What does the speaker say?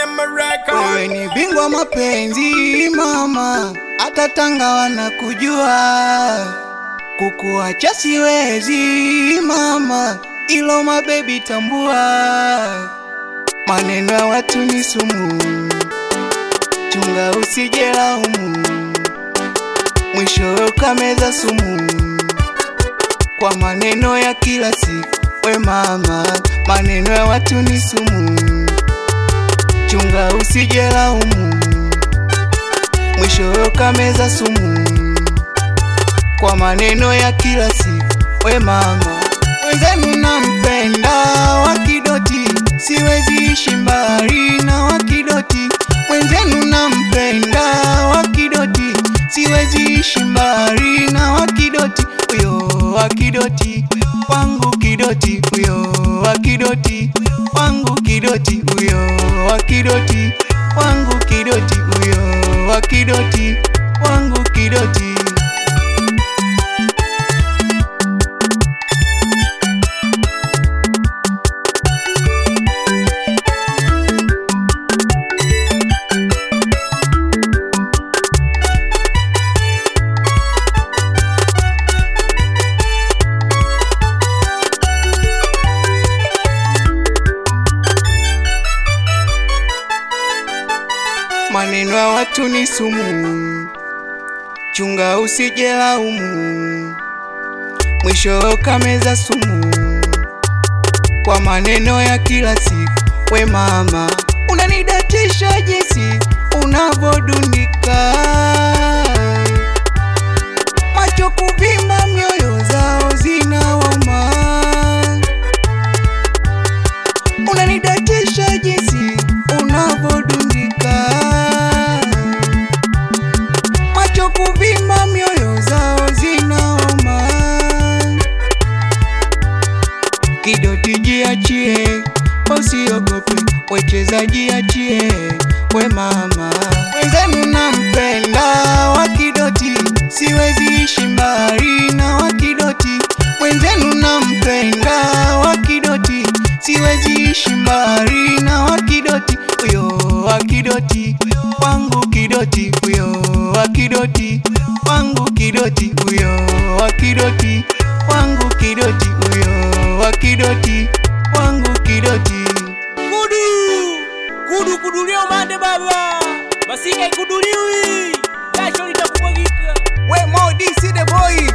Wewe ni bingwa mapenzi mama, hata Tanga wanakujua. Kukuacha siwezi mama, ilo mabebi tambua. Maneno ya watu ni sumu, chunga usije laumu, mwisho ukameza sumu kwa maneno ya kila siku. We mama, maneno ya watu ni sumu chunga usije laumu, mwisho ukameza sumu kwa maneno ya kila siku. We mama, wenzenu nampenda Wakidoti, siwezi ishi mbali na Wakidoti. Mwenzenu nampenda Wakidoti, siwezi ishi mbali na Wakidoti. Uyo Wakidoti wangu Kidoti, uyo Wakidoti wangu Kidoti, uyo Wakidoti wangu Kidoti, uyo Wakidoti wangu Kidoti. Maneno ya watu ni sumu, chunga usije laumu, mwisho ukameza sumu kwa maneno ya kila siku. We mama, unanidatisha jinsi unavodundika, macho kuvimba, mioyo zao zinawauma. Unanidatisha jinsi unavodundika, macho kuvimba, mioyo zao zinauma. Kidoti jiachie, usiogope, wecheza jiachie, we mama. Wenzenu nampenda Wakidoti, siwezi ishi mbali na Wakidoti. Mwenzenu nampenda Wakidoti, siwezi ishi mbali na Wakidoti. Uyo Wakidoti wangu Kidoti, uyo Wakidoti wangu Kidoti, uyo Wakidoti wangu Kidoti, uyo Wakidoti wangu Kidoti. Kudu kudu kudulia umande baba, masika ikuduliwi, jasho litakumwagika. We Mo DC the boy